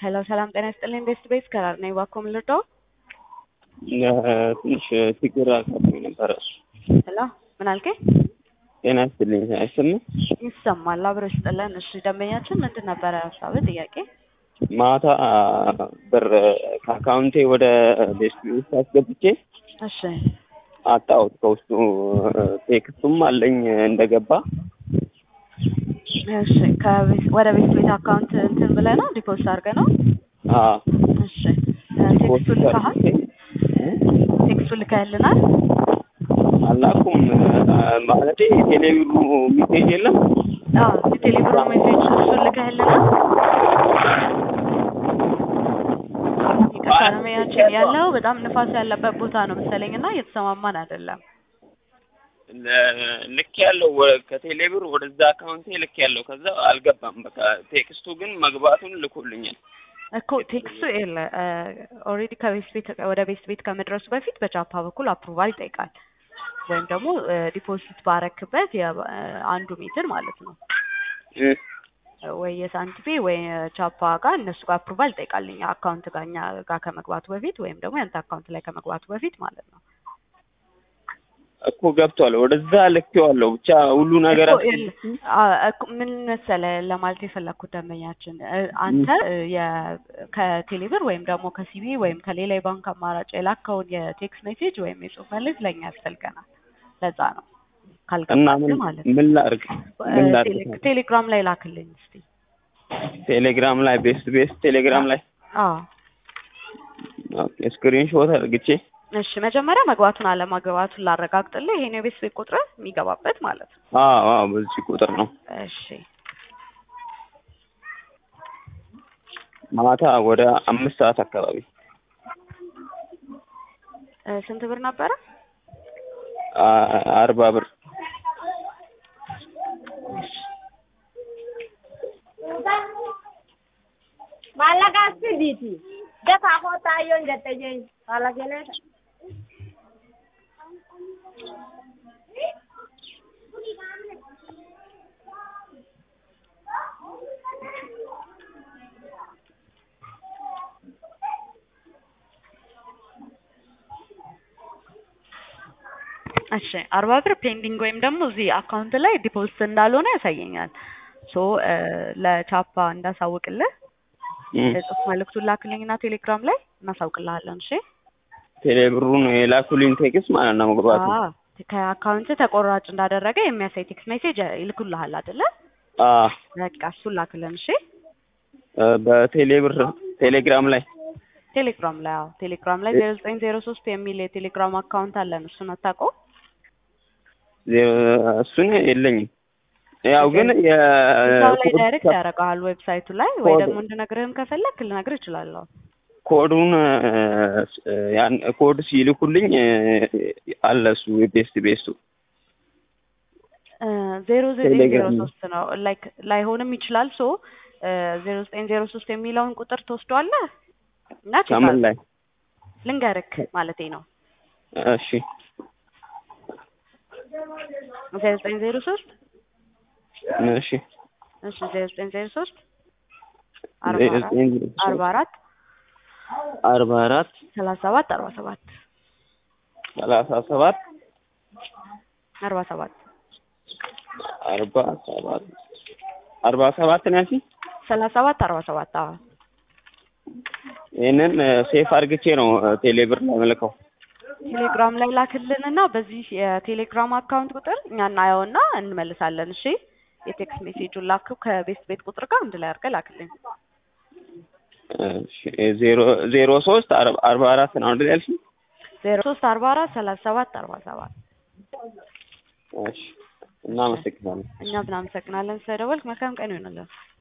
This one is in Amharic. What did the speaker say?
ሄሎ ሰላም ጤና ይስጥልኝ። ኢንቨስት ቤስ ከራር ነኝ። እባክዎ ምን ልርዳው? ትንሽ ችግር አጋጥሞኝ ነበረ። ሄሎ ምን አልከኝ? ጤና ይስጥልኝ አይሰማም? ይሰማል። አብሮ ይስጥልን። እሺ ደንበኛችን ምንድን ነበረ ሀሳብ ጥያቄ? ማታ ብር ከአካውንቴ ወደ ቤስት ውስጥ አስገብቼ እሺ አጣሁት። ከውስጡ ቴክስቱም አለኝ እንደገባ እሺ ከቤት ወደ ቤት ቤት አካውንት እንትን ብለህ ነው ዲፖዚት አድርገህ ነው? አዎ እሺ ቴክስቱ ልከሃል? ቴክስቱ ልከህልናል? አላኩም ማለቴ ቴሌብሩ ሚሴጅ የለም አዎ የቴሌብር ሜሴጅ እሱን ልከህልናል? ይቅርታ ደንበኛችን ያለው በጣም ንፋስ ያለበት ቦታ ነው መሰለኝ እና እየተሰማማን አይደለም። ልክ ያለው ከቴሌብር ወደዛ አካውንቴ ልክ ያለው ከዛ አልገባም። በቃ ቴክስቱ ግን መግባቱን ልኮልኛል። እኮ ቴክስቱ የለ ኦልሬዲ ከቤት ቤት ወደ ቤት ቤት ከመድረሱ በፊት በቻፓ በኩል አፕሩቫል ይጠይቃል። ወይም ደግሞ ዲፖዚት ባረክበት አንዱ ሜትር ማለት ነው ወይ የሳንቲፔ ወይ ቻፓ ጋር እነሱ ጋር አፕሩቫል ይጠይቃልኝ አካውንት ጋር እኛ ጋር ከመግባቱ በፊት ወይም ደግሞ ያንተ አካውንት ላይ ከመግባቱ በፊት ማለት ነው። እኮ ገብቷል። ወደዛ ልኬዋለሁ። ብቻ ሁሉ ነገር ምን መሰለህ ለማለት የፈለግኩት ደንበኛችን አንተ ከቴሌብር ወይም ደግሞ ከሲቢ ወይም ከሌላ የባንክ አማራጭ የላከውን የቴክስት ሜሴጅ ወይም የጽሁፍ መልዕክት ለእኛ ያስፈልገናል። ለዛ ነው እና ካልገባህ ማለት ምን ላድርግ? ምን ላድርግ? ቴሌግራም ላይ ላክልኝ እስቲ። ቴሌግራም ላይ ቤስት ቤስት ቴሌግራም ላይ አዎ ኦኬ፣ ስክሪን ሾት አድርግቼ እሺ መጀመሪያ መግባቱን አለማግባቱን ላረጋግጥልህ። ይሄ ነው የቤት ቤት ቁጥር የሚገባበት ማለት ነው። አዎ አዎ፣ በዚህ ቁጥር ነው። እሺ ማታ ወደ አምስት ሰዓት አካባቢ እ ስንት ብር ነበረ? አርባ ብር maallaqa sidiiti dafaa kootaayyoon jette jeen maallaqinee እሺ አርባ ብር ፔንዲንግ ወይም ደግሞ እዚህ አካውንት ላይ ዲፖዚት እንዳልሆነ ያሳየኛል። ሶ ለቻፓ እንዳሳውቅልህ የጽሁፍ መልዕክቱን ላክልኝና ቴሌግራም ላይ እናሳውቅልሃለን። እሺ ቴሌብሩን የላኩልኝ ቴክስት ማለት ነው መግባቱ። አዎ ከአካውንት ተቆራጭ እንዳደረገ የሚያሳይ ቴክስት ሜሴጅ ይልኩልሃል አይደለ? አዎ በቃ እሱን ላክልን። እሺ በቴሌብር ቴሌግራም ላይ ቴሌግራም ላይ አዎ ቴሌግራም ላይ ዜሮ ዘጠኝ ዜሮ ሶስት የሚል የቴሌግራም አካውንት አለን። እሱን አታውቀውም? እሱን የለኝም። ያው ግን እዛው ላይ የኮድ ዳይሬክት ያደርግሃል ዌብሳይቱ ላይ ወይ ደግሞ እንድነግርህም ከፈለክ ልነግርህ እችላለሁ። ኮዱን ያን ኮድ ሲልኩልኝ አለ እሱ ቤስት ቤስቱ ዜሮ ዘጠኝ ዜሮ ቴሌግራም ነው። ሶስት ነው ላይክ ላይሆንም ይችላል። ሶ ዜሮ ዘጠኝ ዜሮ ሶስት የሚለውን ቁጥር ትወስደዋለህ እና ቼክ ከምን አድርግ። ላይ ልንገርክ ማለቴ ነው እሺ ዜሮ ዘጠኝ ዜሮ ሶስት እሺ እሺ ዜሮ ዘጠኝ ዜሮ ሶስት ዜሮ ዘጠኝ ዜሮ ሶስት አርባ አራት አርባ አራት ሰላሳ ሰባት አርባ ሰባት ሰላሳ ሰባት አርባ ሰባት አርባ ሰባት አርባ ሰባት ነው ያልሽኝ? ሰላሳ ሰባት አርባ ሰባት አዎ ይህንን ሴፍ አድርግቼ ነው ቴሌብር ላይ መልከው። ቴሌግራም ላይ ላክልንና በዚህ የቴሌግራም አካውንት ቁጥር እኛ እናየውና እንመልሳለን። እሺ የቴክስት ሜሴጁን ላክው ከቤት ቤት ቁጥር ጋር አንድ ላይ አድርገህ ላክልኝ። እሺ ዜሮ ዜሮ ሶስት አርባ አርባ አራት ነው አይደል ያልሽኝ? ዜሮ ሶስት አርባ አራት ሰላሳ ሰባት አርባ ሰባት እሺ እናመሰግናለን። እኛም እናመሰግናለን ስለደወልክ። መልካም ቀን ይሆንልን።